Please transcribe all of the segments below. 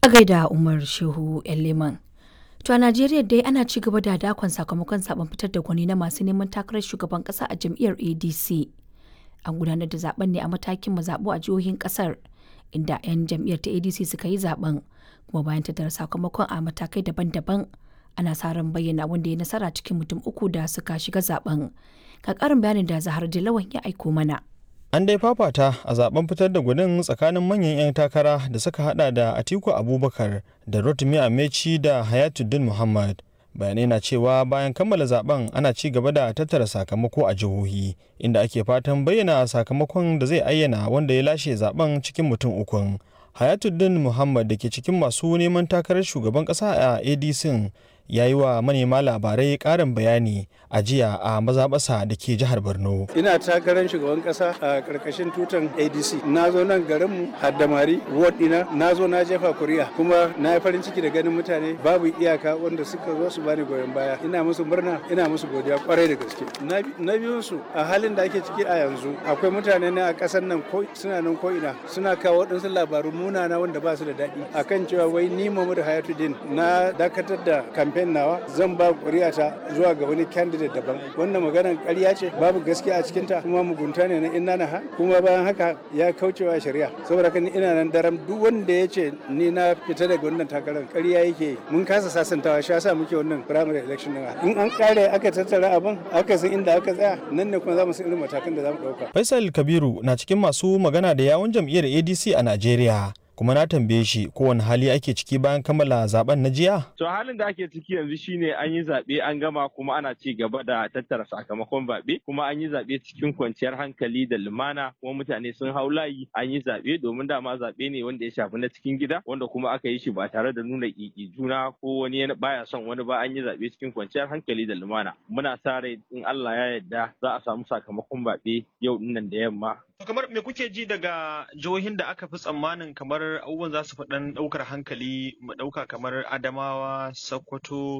A gaida Umar Shehu Leman. To a Najeriya dai ana ci gaba da dakon sakamakon zaben fitar da gwani na masu neman takarar shugaban kasa a jam'iyyar ADC. An gudanar da zaben ne a matakin mazaɓu a jihohin kasar inda 'yan jam'iyyar ta ADC suka yi zaben kuma bayan tattara sakamakon a matakai daban-daban ana sa ran bayyana wanda ya nasara cikin mutum uku da suka shiga zaben. Ka karin bayanin da Zahar Dilawan ya aiko mana. An dai fafata a zaben fitar da gudun tsakanin manyan 'yan takara da suka hada da Atiku Abubakar da Rotimi Amechi da Hayatuddin Muhammad. Bayanai na cewa bayan kammala zaben ana ci gaba da tattara sakamako a jihohi inda ake fatan bayyana sakamakon da zai ayyana wanda ya lashe zaben cikin mutum ukun. Hayatuddin Muhammad da ke cikin masu neman takarar shugaban kasa a ADC ya yi wa manema labarai karin bayani a jiya a mazaɓasa da ke jihar borno ina takarar shugaban kasa a karkashin tutan adc na zo nan garinmu haddamari ward dina na zo na jefa kuri'a kuma na yi farin ciki da ganin mutane babu iyaka wanda suka zo su bani goyon baya ina musu murna ina musu godiya kwarai da gaske na biyun su a halin da ake ciki a yanzu akwai mutane na a ƙasar nan ko suna nan ko ina suna kawo waɗansu labaru munana wanda ba su da daɗi akan cewa wai ni Muhammadu Hayatuddin na dakatar da kamfe kamfen nawa zan ba ƙuri'ata zuwa ga wani candidate daban wannan maganar ƙarya ce babu gaskiya a cikinta kuma mugunta ne na inna ha kuma bayan haka ya kaucewa shari'a saboda kan ina nan daram duk wanda ya ce ni na fita daga wannan takarar ƙarya yake mun kasa sasantawa shi yasa muke wannan primary election din in an kare aka tattara abin aka san inda aka tsaya nan ne kuma za mu san irin matakan da za mu ɗauka. Faisal Kabiru na cikin masu magana da yawun jam'iyyar ADC a Najeriya. kuma na tambaye shi kowane hali ake ciki bayan kammala zaben na jiya? To halin da ake ciki yanzu shine an yi zaɓe an gama kuma ana ci gaba da tattara sakamakon zaɓe kuma an yi zaɓe cikin kwanciyar hankali da lumana kuma mutane sun hau layi an yi zaɓe domin dama zaɓe ne wanda ya shafi na cikin gida wanda kuma aka yi shi ba tare da nuna ƙiƙi juna ko wani baya son wani ba an yi zaɓe cikin kwanciyar hankali da lumana. Muna sa rai in Allah ya yarda za a samu sakamakon zaɓe yau dinnan da yamma kamar me kuke ji daga jihohin da aka fi tsammanin kamar abubuwan za su fi dan daukar hankali mu dauka kamar adamawa sokoto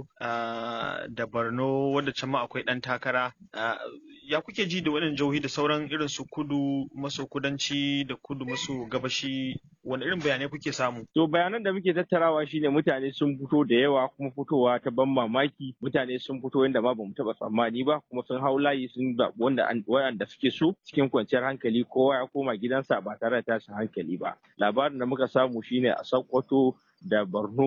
da borno wanda can ma akwai dan takara ya kuke ji da waɗannan jihohi da sauran irin su kudu maso kudanci da kudu maso gabashi wani irin bayanai kuke samu to bayanan da muke tattarawa shine mutane sun fito da yawa kuma fitowa ta ban mamaki mutane sun fito yadda ma bamu taba tsammani ba kuma sun hau layi sun zaɓi wanda wanda suke so cikin kwanciyar hankali kowa ya koma gidansa ba tare da tashin hankali ba labarin da muka samu shine a sokoto da borno